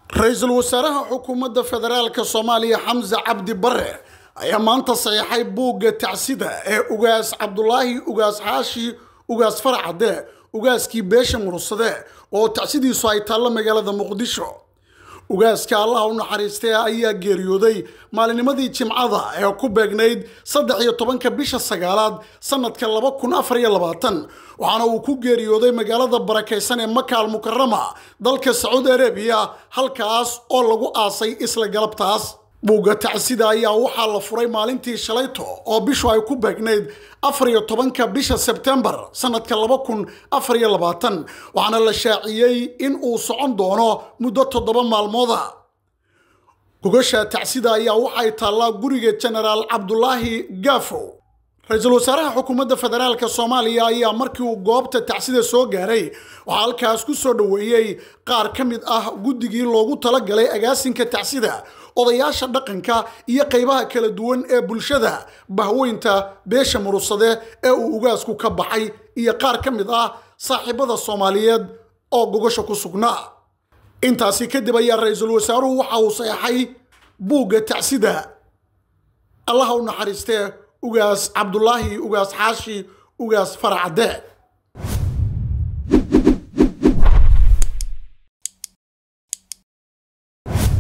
ra-iisul wasaaraha xukuumadda federaalka soomaaliya xamse cabdi bare ayaa maanta saxiixay buugga tacsida ee ugaas cabdulaahi ugaas xaashi ugaas faracade ugaaskii beesha murursade oo tacsidiisu ay taallo magaalada muqdisho ugaaska allaha u naxariistay ayaa geeriyooday maalinimadii jimcada ee ku beegnayd saddex iyo tobanka bisha sagaalaad sanadka laba kun afar iyo labaatan waxaana uu ku geeriyooday magaalada barakaysan ee makaal mukarama dalka sacuudi arabiya halkaas oo lagu aasay isla galabtaas buugga tacsida ayaa waxaa la furay maalintii shalayto oo bishu ay ku beegnayd afar iyo tobanka bisha sebtembar sanadka laba kun afar iyo labaatan waxaana la shaaciyey in uu socon doono muddo toddoba maalmooda gogasha tacsida ayaa waxay taallaa guriga genaraal cabdulaahi gaafow ra-iisul wasaaraha xukuumadda federaalk soomaaliya ayaa markii uu goobta tacsida soo gaaray waxaa halkaas ku soo dhoweeyey qaar ka mid ah guddigii loogu talagalay agaasinka tacsida odayaasha dhaqanka iyo qaybaha kala duwan ee bulshada bahweynta beesha murursade ee uu ugaasku ka baxay iyo qaar ka mid ah saaxiibada soomaaliyeed oo gogasha ku sugnaa intaasi kadib ayaa ra-iisul wasaaruhu waxa uu saxeixay buugga tacsida allaha u naxariistee ugaas cabdulaahi ugaas xaashi ugaas faracade